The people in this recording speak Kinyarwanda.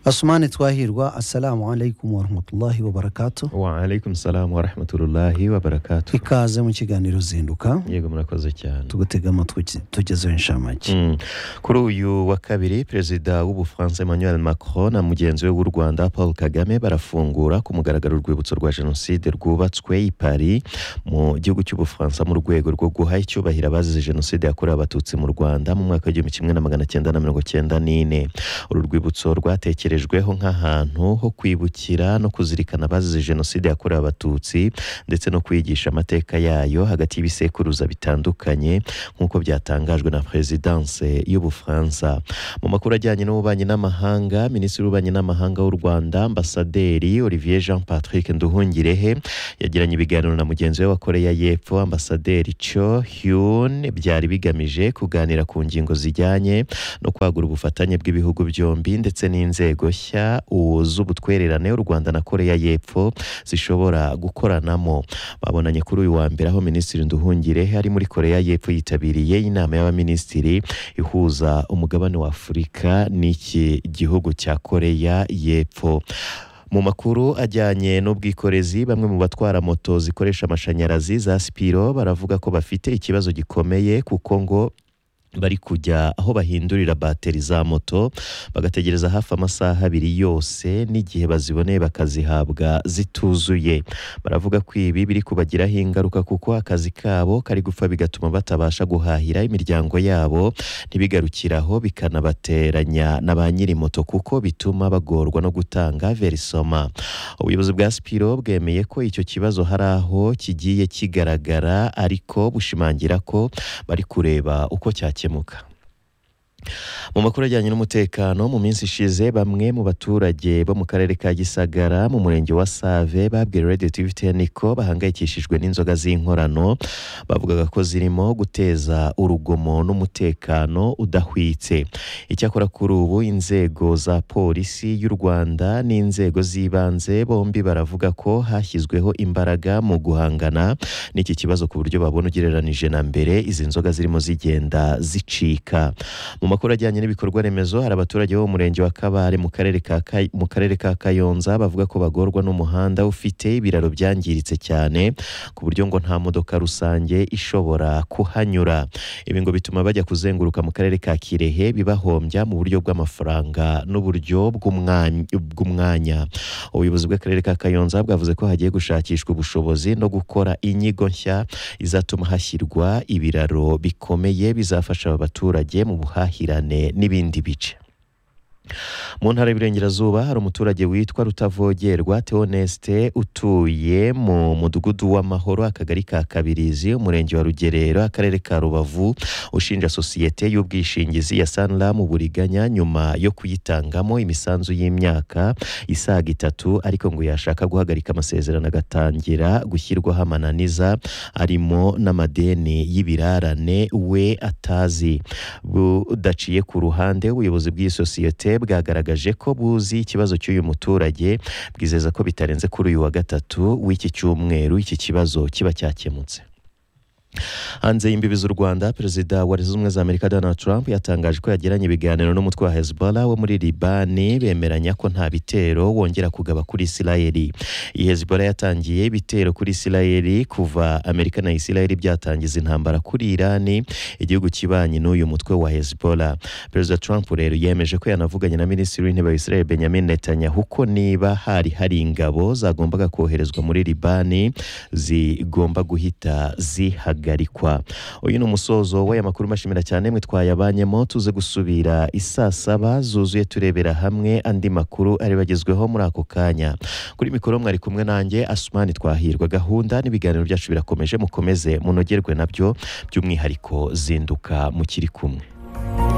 Asmani Twahirwa, assalamu alaikum warahmatullahi wabarakatuh. wa alaikum salam wa rahmatullahi wa barakatuh Ikaze mu kiganiro zinduka yego murakoze cyane tugutega amatwi tugezeho inshamake. Mm. kuri uyu wa kabiri perezida w'ubufaransa emmanuel macron na mugenzi we w'u rwanda paul kagame barafungura ku mugaragaro urwibutso rwa jenoside rwubatswe i paris mu gihugu cy'ubufaransa mu rwego rwo guha icyubahiro abazize jenoside yakorewe abatutsi mu rwanda mu mwaka w'igihumbi kimwe na magana cyenda na mirongo cyenda n'ine uru rwibutso rwatekerejweho nk'ahantu ho kwibukira no kuzirikana abazize jenoside yakorewe abatutsi ndetse no kwigisha amateka yayo hagati y'ibisekuruza bitandukanye nk'uko byatangajwe na perezidanse y'ubufaransa mu makuru ajyanye n'ububanyi n'amahanga minisitiri w'ububanyi n'amahanga w'u rwanda ambasaderi olivier jean patrick nduhungirehe yagiranye ibiganiro na mugenzi we wa koreya y'epfo ambasaderi cho hyun byari bigamije kuganira ku ngingo zijyanye no kwagura ubufatanye bw'ibihugu byombi ndetse n'inzego nshya u- z'ubutwererane u rwanda na koreya y'epfo zishobora gukoranamo babonanye kuri uyu wa mbere aho minisitiri nduhungirehe ari muri koreya y'epfo yitabiriye inama y'abaminisitiri ihuza umugabane wa afurika n'iki gihugu cya koreya y'epfo mu makuru ajyanye n'ubwikorezi bamwe mu batwara moto zikoresha amashanyarazi za sipiro baravuga ko bafite ikibazo gikomeye kuko ngo bari kujya aho bahindurira bateri za moto bagategereza hafi amasaha abiri yose n'igihe baziboneye bakazihabwa zituzuye baravuga ko ibi biri kubagiraho ingaruka kuko akazi kabo kari gupfa bigatuma batabasha guhahira imiryango yabo ntibigarukiraho bikanabateranya na ba nyiri moto kuko bituma bagorwa no gutanga verisoma ubuyobozi bwa sipiro bwemeye ko icyo kibazo hari aho kigiye kigaragara ariko bushimangira ko bari kureba uko cyakemuka mu makuru ajyanye n'umutekano mu minsi ishize bamwe mu baturage bo mu karere ka gisagara mu murenge wa save babwiye radiyo tivi teni ko bahangayikishijwe n'inzoga z'inkorano bavugaga ko zirimo guteza urugomo n'umutekano udahwitse icyakora kuri ubu inzego za polisi y'u rwanda n'inzego z'ibanze bombi baravuga ko hashyizweho imbaraga mu guhangana n'iki kibazo ku buryo babona ugereranije na mbere izi nzoga zirimo zigenda zicika mu makuru ajyanye n'ibikorwa remezo hari abaturage bo mu murenge wa kabare mu karere ka Kay- mu karere ka kayonza bavuga ko bagorwa n'umuhanda ufite ibiraro byangiritse cyane ku buryo ngo nta modoka rusange ishobora kuhanyura ibi ngo bituma bajya kuzenguruka mu karere ka kirehe bibahombya mu buryo bw'amafaranga n'uburyo bw'umwany- bw'umwanya ubuyobozi bw'akarere ka kayonza bwavuze ko hagiye gushakishwa ubushobozi no gukora inyigo nshya izatuma hashyirwa ibiraro bikomeye bizafasha aba baturage mu buhahirane n'ibindi bice mu ntara y'Iburengerazuba hari umuturage witwa Rutavogerwa Theoneste utuye mu mudugudu w'amahoro akagari ka Kabirizi umurenge wa Rugerero akarere ka Rubavu ushinja sosiyete y'ubwishingizi ya Sanlam uburiganya nyuma yo kuyitangamo imisanzu y'imyaka isaga itatu ariko ngo yashaka guhagarika amasezerano agatangira gushyirwaho amananiza arimo n'amadeni y'ibirarane we atazi budaciye ku ruhande ubuyobozi bw'iyi sosiyete bwagaragaje ko buzi ikibazo cy'uyu muturage bwizeza ko bitarenze kuri uyu wa gatatu w'iki cyumweru iki kibazo kiba cyakemutse hanze y'imbibi z'u rwanda perezida wa leta zunze ubumwe za amerika donald trump yatangaje ko yagiranye ibiganiro n'umutwe wa hezbollah wo muri libani bemeranya ko nta bitero wongera kugaba kuri isirayeli iyi hezbollah yatangiye ibitero kuri isirayeli kuva amerika na isirayeli byatangiza intambara kuri irani igihugu kibanye n'uyu mutwe wa hezbollah perezida trump rero yemeje ko yanavuganye na minisitiri w'intebe wa isirayeli benjamin netanyahu ko niba hari hari ingabo zagombaga koherezwa muri libani zigomba guhita zihagarikwa uyu ni umusozo w'aya makuru mbashimira cyane mwitwaye abanyemo tuze gusubira i saa saba zuzuye turebera hamwe andi makuru ari bagezweho muri ako kanya kuri mikoro mwari kumwe nanjye asumani twahirwa gahunda n'ibiganiro byacu birakomeje mukomeze munogerwe nabyo by'umwihariko zinduka mukiri kumwe